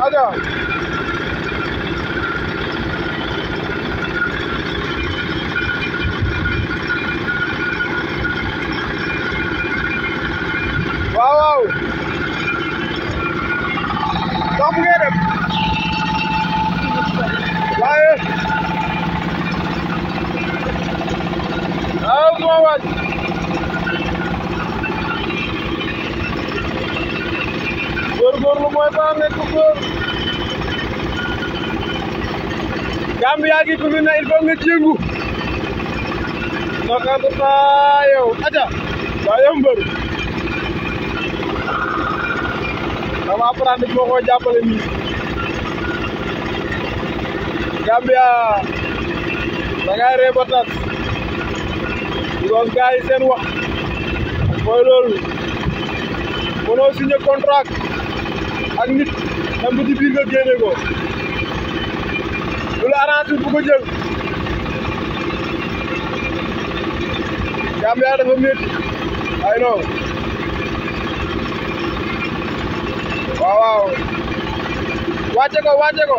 aja waaw waaw dox bu ngeen dem waaye waaw sama waaj góorgóorlu mooy ba nekk góor Gambia gi tudd na il faut nga jéngu naka ta yow aja waa yow mbër dama apprendre moo ko jàppale nii Gambia da ngay ree ba tas because gars yi seen wax mooy loolu mënoo signé contrat ak nit même bu ci biir nga génne ko lu la arrangé bu ko jël Gambia dafa métti ay non waaw waaw wàcce ko wàcce ko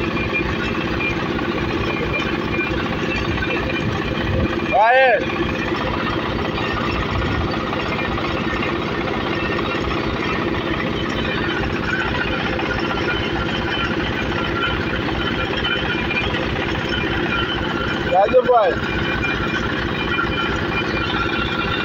waaye jaajëf waay